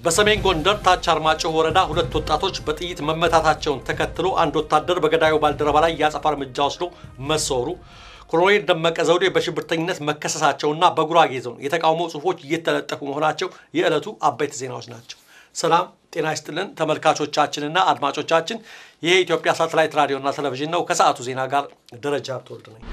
በሰሜን ጎንደር ታች አርማጭሆ ወረዳ ሁለት ወጣቶች በጥይት መመታታቸውን ተከትሎ አንድ ወታደር በገዳዩ ባልደረባ ላይ የአጸፋ እርምጃ ወስዶ መሰወሩ፣ ኮሎኔል ደመቀ ዘውዴ በሽብርተኝነት መከሰሳቸውና በጉራጌ ዞን የተቃውሞ ጽሑፎች እየተለጠፉ መሆናቸው የዕለቱ አበይት ዜናዎች ናቸው። ሰላም ጤና ይስጥልን ተመልካቾቻችንና አድማጮቻችን፣ ይህ የኢትዮጵያ ሳተላይት ራዲዮና ቴሌቪዥን ነው። ከሰዓቱ ዜና ጋር ደረጃ ተወልድ ነኝ።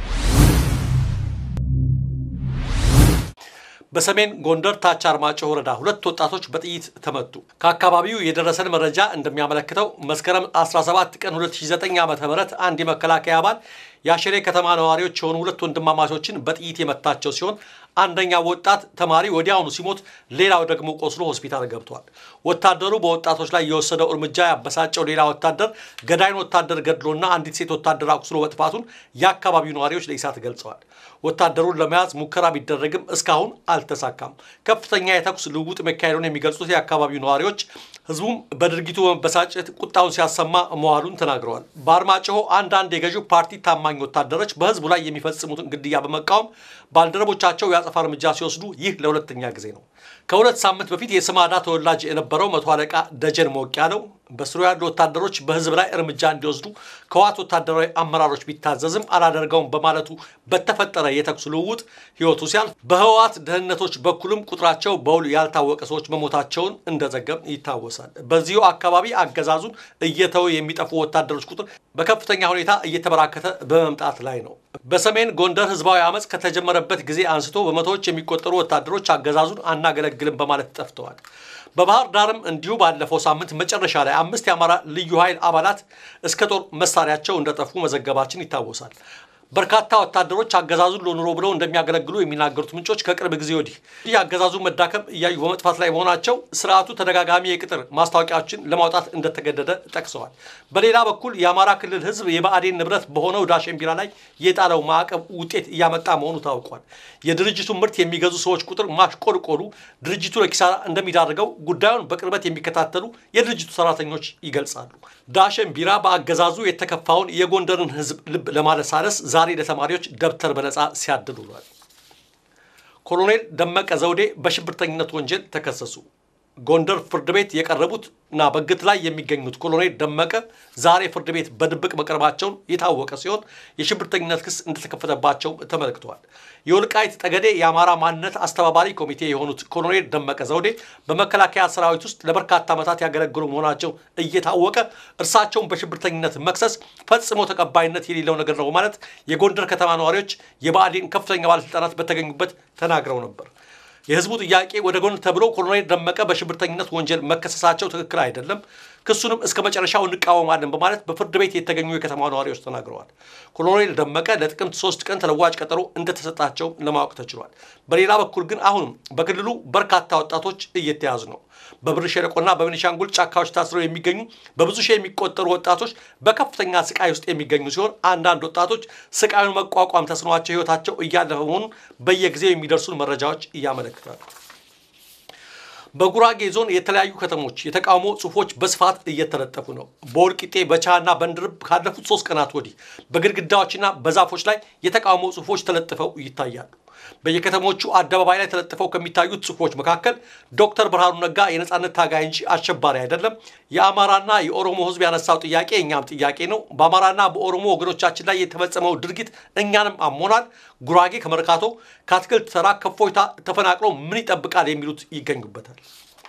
በሰሜን ጎንደር ታች አርማጭሆ ወረዳ ሁለት ወጣቶች በጥይት ተመቱ። ከአካባቢው የደረሰን መረጃ እንደሚያመለክተው መስከረም 17 ቀን 2009 ዓ.ም አንድ የመከላከያ አባል የአሸሬ ከተማ ነዋሪዎች የሆኑ ሁለት ወንድማማቾችን በጥይት የመታቸው ሲሆን አንደኛው ወጣት ተማሪ ወዲያውኑ ሲሞት፣ ሌላው ደግሞ ቆስሎ ሆስፒታል ገብቷል። ወታደሩ በወጣቶች ላይ የወሰደው እርምጃ ያበሳጨው ሌላ ወታደር ገዳይን ወታደር ገድሎና አንዲት ሴት ወታደር አቁስሎ መጥፋቱን የአካባቢው ነዋሪዎች ለኢሳት ገልጸዋል። ወታደሩን ለመያዝ ሙከራ ቢደረግም እስካሁን አልተሳካም። ከፍተኛ የተኩስ ልውውጥ መካሄዱን የሚገልጹት የአካባቢው ነዋሪዎች ህዝቡም በድርጊቱ በመበሳጨት ቁጣውን ሲያሰማ መዋሉን ተናግረዋል። በአርማጭሆ አንዳንድ የገዢው ፓርቲ ታማኝ ወታደሮች በህዝቡ ላይ የሚፈጽሙትን ግድያ በመቃወም ባልደረቦቻቸው የአጸፋ እርምጃ ሲወስዱ ይህ ለሁለተኛ ጊዜ ነው። ከሁለት ሳምንት በፊት የስማዳ ተወላጅ የነበረው መቶ አለቃ ደጀን ሞቅ ያለው በስሩ ያሉ ወታደሮች በህዝብ ላይ እርምጃ እንዲወስዱ ከዋት ወታደራዊ አመራሮች ቢታዘዝም አላደርገውም በማለቱ በተፈጠረ የተኩስ ልውውጥ ህይወቱ ሲያልፍ በህወሓት ደህንነቶች በኩልም ቁጥራቸው በውል ያልታወቀ ሰዎች መሞታቸውን እንደዘገብ ይታወሳል። በዚሁ አካባቢ አገዛዙን እየተው የሚጠፉ ወታደሮች ቁጥር በከፍተኛ ሁኔታ እየተበራከተ በመምጣት ላይ ነው። በሰሜን ጎንደር ህዝባዊ አመፅ ከተጀመረበት ጊዜ አንስቶ በመቶዎች የሚቆጠሩ ወታደሮች አገዛዙን አናገለግልም በማለት ጠፍተዋል። በባህር ዳርም እንዲሁ ባለፈው ሳምንት መጨረሻ ላይ አምስት የአማራ ልዩ ኃይል አባላት እስከ ጦር መሳሪያቸው እንደጠፉ መዘገባችን ይታወሳል። በርካታ ወታደሮች አገዛዙን ለኑሮ ብለው እንደሚያገለግሉ የሚናገሩት ምንጮች ከቅርብ ጊዜ ወዲህ ይህ አገዛዙ መዳከም እያዩ በመጥፋት ላይ መሆናቸው ስርዓቱ ተደጋጋሚ የቅጥር ማስታወቂያዎችን ለማውጣት እንደተገደደ ጠቅሰዋል። በሌላ በኩል የአማራ ክልል ህዝብ የብአዴን ንብረት በሆነው ዳሽን ቢራ ላይ የጣለው ማዕቀብ ውጤት እያመጣ መሆኑ ታውቋል። የድርጅቱ ምርት የሚገዙ ሰዎች ቁጥር ማሽቆልቆሉ ድርጅቱ ለኪሳራ እንደሚዳርገው ጉዳዩን በቅርበት የሚከታተሉ የድርጅቱ ሰራተኞች ይገልጻሉ። ዳሽን ቢራ በአገዛዙ የተከፋውን የጎንደርን ህዝብ ልብ ለማለሳለስ ዛሬ ለተማሪዎች ደብተር በነፃ ሲያድል ውሏል። ኮሎኔል ደመቀ ዘውዴ በሽብርተኝነት ወንጀል ተከሰሱ። ጎንደር ፍርድ ቤት የቀረቡት እና በግት ላይ የሚገኙት ኮሎኔል ደመቀ ዛሬ ፍርድ ቤት በድብቅ መቅረባቸውን የታወቀ ሲሆን የሽብርተኝነት ክስ እንደተከፈተባቸው ተመልክተዋል። የወልቃይት ጠገዴ የአማራ ማንነት አስተባባሪ ኮሚቴ የሆኑት ኮሎኔል ደመቀ ዘውዴ በመከላከያ ሰራዊት ውስጥ ለበርካታ ዓመታት ያገለግሉ መሆናቸው እየታወቀ እርሳቸውን በሽብርተኝነት መክሰስ ፈጽሞ ተቀባይነት የሌለው ነገር ነው በማለት የጎንደር ከተማ ነዋሪዎች የብአዴን ከፍተኛ ባለስልጣናት በተገኙበት ተናግረው ነበር። የህዝቡ ጥያቄ ወደ ጎን ተብሎ ኮሎኔል ደመቀ በሽብርተኝነት ወንጀል መከሰሳቸው ትክክል አይደለም፣ ክሱንም እስከ መጨረሻው እንቃወማለን በማለት በፍርድ ቤት የተገኙ የከተማ ነዋሪዎች ተናግረዋል። ኮሎኔል ደመቀ ለጥቅምት ሶስት ቀን ተለዋጭ ቀጠሮ እንደተሰጣቸው ለማወቅ ተችሏል። በሌላ በኩል ግን አሁንም በክልሉ በርካታ ወጣቶች እየተያዙ ነው። በብር ሸለቆና በቤኒሻንጉል ጫካዎች ታስረው የሚገኙ በብዙ ሺህ የሚቆጠሩ ወጣቶች በከፍተኛ ስቃይ ውስጥ የሚገኙ ሲሆን አንዳንድ ወጣቶች ስቃዩን መቋቋም ተስኗቸው ህይወታቸው እያለፈ መሆኑን በየጊዜው የሚደርሱን መረጃዎች እያመለክታሉ። በጉራጌ ዞን የተለያዩ ከተሞች የተቃውሞ ጽሁፎች በስፋት እየተለጠፉ ነው። በወልቂጤ በቻና በንድርብ ካለፉት ሶስት ቀናት ወዲህ በግድግዳዎችና በዛፎች ላይ የተቃውሞ ጽሁፎች ተለጥፈው ይታያሉ። በየከተሞቹ አደባባይ ላይ ተለጥፈው ከሚታዩት ጽሁፎች መካከል ዶክተር ብርሃኑ ነጋ የነጻነት ታጋይ እንጂ አሸባሪ አይደለም፣ የአማራና የኦሮሞ ህዝብ ያነሳው ጥያቄ እኛም ጥያቄ ነው፣ በአማራና በኦሮሞ ወገኖቻችን ላይ የተፈጸመው ድርጊት እኛንም አሞናል፣ ጉራጌ ከመርካቶ ከአትክልት ተራ ከፎይታ ተፈናቅሎ ምን ይጠብቃል የሚሉት ይገኙበታል።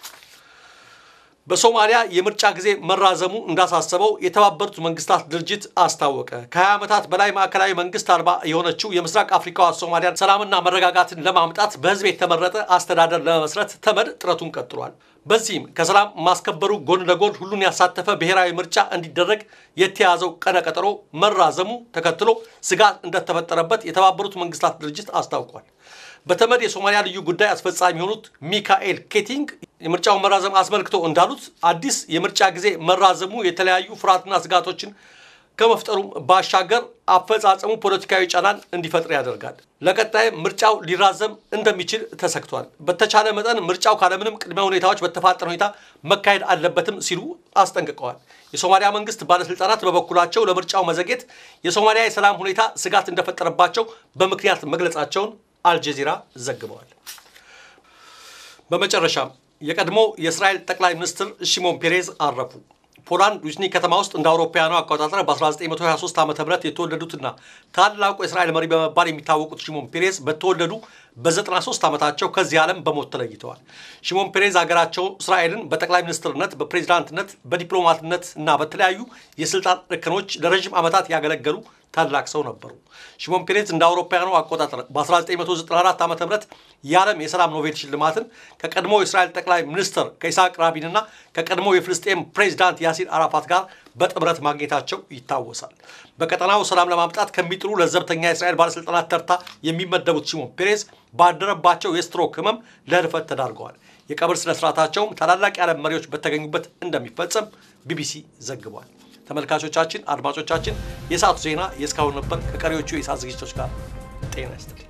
በሶማሊያ የምርጫ ጊዜ መራዘሙ እንዳሳሰበው የተባበሩት መንግስታት ድርጅት አስታወቀ። ከ20 ዓመታት በላይ ማዕከላዊ መንግስት አልባ የሆነችው የምስራቅ አፍሪካዋ ሶማሊያን ሰላምና መረጋጋትን ለማምጣት በህዝብ የተመረጠ አስተዳደር ለመመስረት ተመድ ጥረቱን ቀጥሏል። በዚህም ከሰላም ማስከበሩ ጎን ለጎን ሁሉን ያሳተፈ ብሔራዊ ምርጫ እንዲደረግ የተያዘው ቀነ ቀጠሮ መራዘሙ ተከትሎ ስጋት እንደተፈጠረበት የተባበሩት መንግስታት ድርጅት አስታውቋል። በተመድ የሶማሊያ ልዩ ጉዳይ አስፈጻሚ የሆኑት ሚካኤል ኬቲንግ የምርጫውን መራዘም አስመልክቶ እንዳሉት አዲስ የምርጫ ጊዜ መራዘሙ የተለያዩ ፍርሃትና ስጋቶችን ከመፍጠሩም ባሻገር አፈጻጸሙ ፖለቲካዊ ጫናን እንዲፈጥር ያደርጋል። ለቀጣይ ምርጫው ሊራዘም እንደሚችል ተሰግቷል። በተቻለ መጠን ምርጫው ካለምንም ቅድመ ሁኔታዎች በተፋጠነ ሁኔታ መካሄድ አለበትም ሲሉ አስጠንቅቀዋል። የሶማሊያ መንግስት ባለስልጣናት በበኩላቸው ለምርጫው መዘግየት የሶማሊያ የሰላም ሁኔታ ስጋት እንደፈጠረባቸው በምክንያት መግለጻቸውን አልጀዚራ ዘግበዋል። በመጨረሻም የቀድሞ የእስራኤል ጠቅላይ ሚኒስትር ሽሞን ፔሬዝ አረፉ። ፖላንድ ሉዝኒ ከተማ ውስጥ እንደ አውሮፓውያኑ አቆጣጠር በ1923 ዓ ም የተወለዱትና ታላቁ የእስራኤል መሪ በመባል የሚታወቁት ሽሞን ፔሬዝ በተወለዱ በ93 ዓመታቸው ከዚህ ዓለም በሞት ተለይተዋል። ሽሞን ፔሬዝ ሀገራቸው እስራኤልን በጠቅላይ ሚኒስትርነት፣ በፕሬዚዳንትነት፣ በዲፕሎማትነት እና በተለያዩ የስልጣን እርከኖች ለረዥም ዓመታት ያገለገሉ ታላቅ ሰው ነበሩ። ሽሞን ፔሬዝ እንደ አውሮፓውያኑ አቆጣጠር በ1994 ዓ ም የዓለም የሰላም ኖቤል ሽልማትን ከቀድሞ የእስራኤል ጠቅላይ ሚኒስትር ከኢስሐቅ ራቢንና ከቀድሞ የፍልስጤም ፕሬዚዳንት ያሲር አራፋት ጋር በጥምረት ማግኘታቸው ይታወሳል። በቀጠናው ሰላም ለማምጣት ከሚጥሩ ለዘብተኛ የእስራኤል ባለሥልጣናት ተርታ የሚመደቡት ሽሞን ፔሬዝ ባደረባቸው የስትሮክ ህመም ለህልፈት ተዳርገዋል። የቀብር ስነስርዓታቸውም ታላላቅ የዓለም መሪዎች በተገኙበት እንደሚፈጸም ቢቢሲ ዘግቧል። ተመልካቾቻችን፣ አድማጮቻችን የሰዓቱ ዜና የእስካሁን ነበር። ከቀሪዎቹ የሰዓት ዝግጅቶች ጋር ጤና ይስጥልኝ።